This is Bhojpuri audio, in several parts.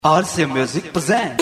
RC Music present.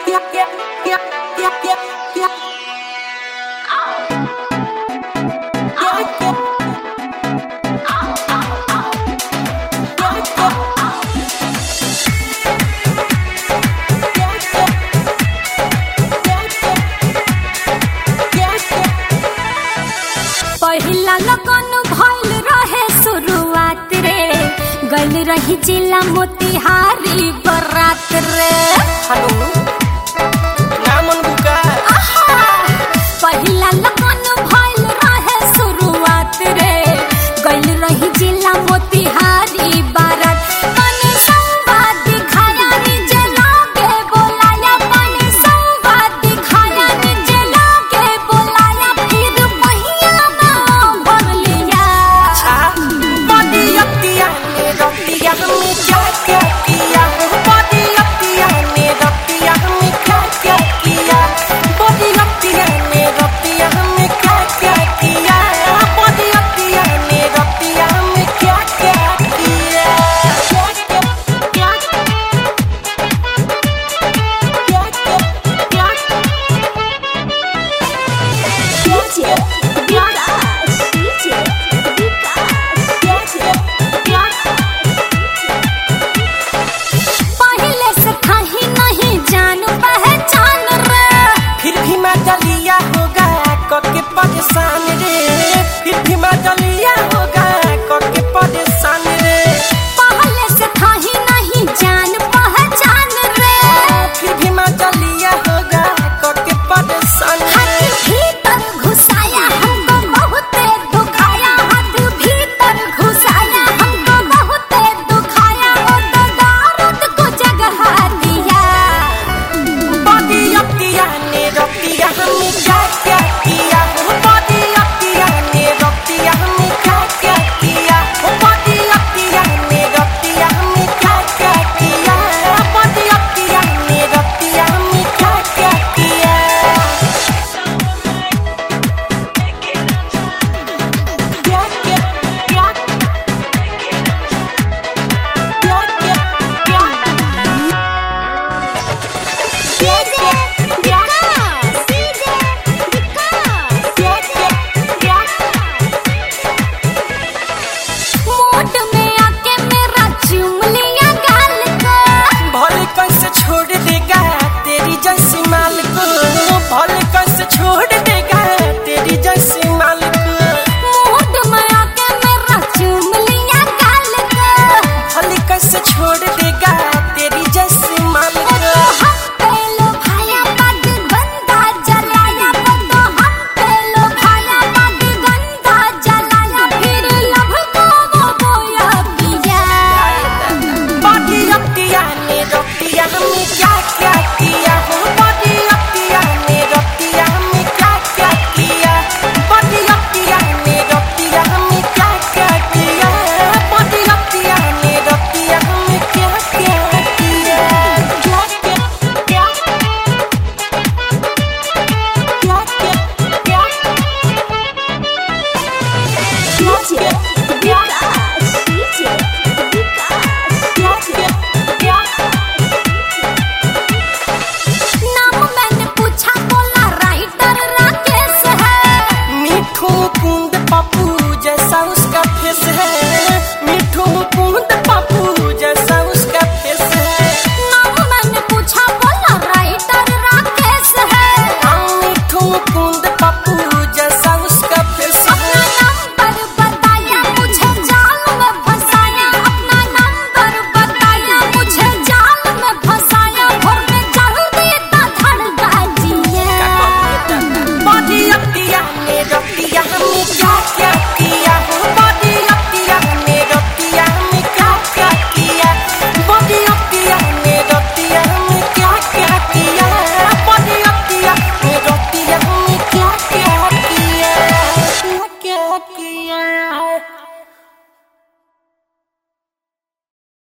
पहिला लगन भइल रहे शुरुआत रे गइल रही जिला मोतिहारी बरात रे हेलो नामन बुका आहा! पहिला लगन भइल रहे शुरुआत रे गइल रही जिला मोतिहारी बारात पानी संवाद दिखाया निजे लागे बोलाया पानी संवाद दिखाया निजे लागे बोलाया फिर महिया नाम भर लिया छा बॉडी अतिया ने रतिया में क्या क्या किया बॉडी अतिया ने रतिया में क्या क्या किया बॉडी अतिया ने रतिया में क्या क्या किया बॉडी अतिया ने रतिया में क्या क्या किया क्या क्या क्या DJ Vikas DJ Vikas DJ पहले से कहीं नहीं जान पहचान रे फिर भी मैं जलिया होगा कके परेशान